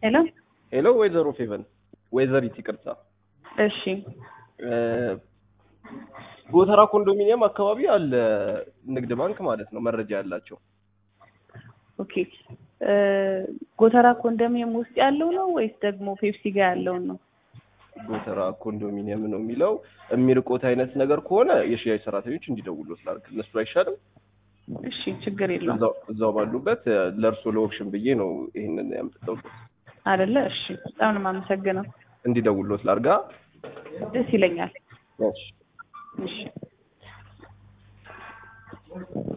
ሄሎ ሄሎ ወይዘሮ ፌቨን ወይዘሪት ይቅርታ እሺ ጎተራ ኮንዶሚኒየም አካባቢ አለ ንግድ ባንክ ማለት ነው መረጃ ያላቸው ኦኬ ጎተራ ኮንዶሚኒየም ውስጥ ያለው ነው ወይስ ደግሞ ፔፕሲ ጋር ያለውን ነው ጎተራ ኮንዶሚኒየም ነው የሚለው የሚርቆት አይነት ነገር ከሆነ የሽያጭ ሰራተኞች እንዲደውሉ ስላልክ እነሱ አይሻልም እሺ ችግር የለውም እዛው እዛው ባሉበት ለእርሶ ለኦፕሽን ብዬ ነው ይህንን ያምጥተው አይደለ እሺ በጣም ነው የማመሰግነው እንዲደውሉት ላርጋ ደስ ይለኛል እሺ እሺ